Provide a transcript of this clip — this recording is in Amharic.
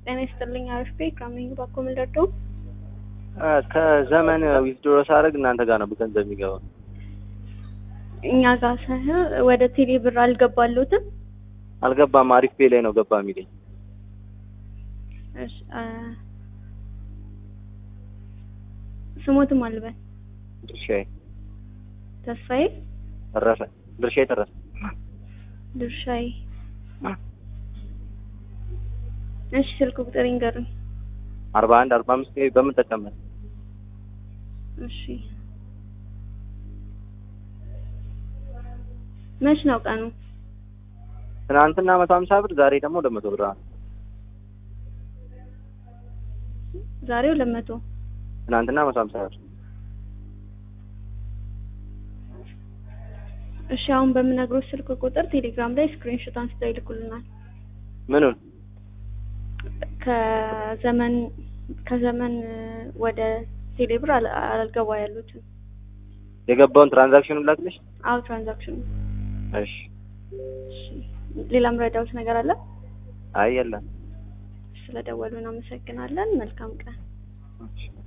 ጤና ይስጥልኝ። አሪፍ ቤ ካሚንግ ባኮ ምልደዶ ከዘመን ዊዝድሮ ሳደርግ እናንተ ጋር ነው ገንዘብ የሚገባው። እኛ ጋር ሳይሆን ወደ ቴሌ ብር አልገባሉትም። አልገባም። አሪፍ ፔ ላይ ነው ገባ የሚለኝ። እሺ አ ስሞትም አልበል ድርሻዬ ተስፋዬ ተረፈ። ድርሻዬ ተረፈ። ድርሻዬ እሺ ስልክ ቁጥር ይንገሩኝ። አርባ አንድ አርባ አምስት በምንጠቀምበት እሺ መች ነው ቀኑ? ትናንትና መቶ ሀምሳ ብር ዛሬ ደግሞ ሁለት መቶ ብር ነው። ዛሬ ሁለት መቶ ትናንትና መቶ ሀምሳ ብር እሺ አሁን በምነግሮት ስልክ ቁጥር ቴሌግራም ላይ ስክሪንሾት አንስተው ይልኩልናል። ምኑን ከዘመን ከዘመን ወደ ቴሌብር አል- አልገባ ያሉትን የገባውን ትራንዛክሽኑን ላክልሽ። አው ትራንዛክሽኑ እሺ። እሺ ሌላም ረዳውት ነገር አለ? አይ የለም። ስለደወሉ እናመሰግናለን። መልካም ቀን። እሺ።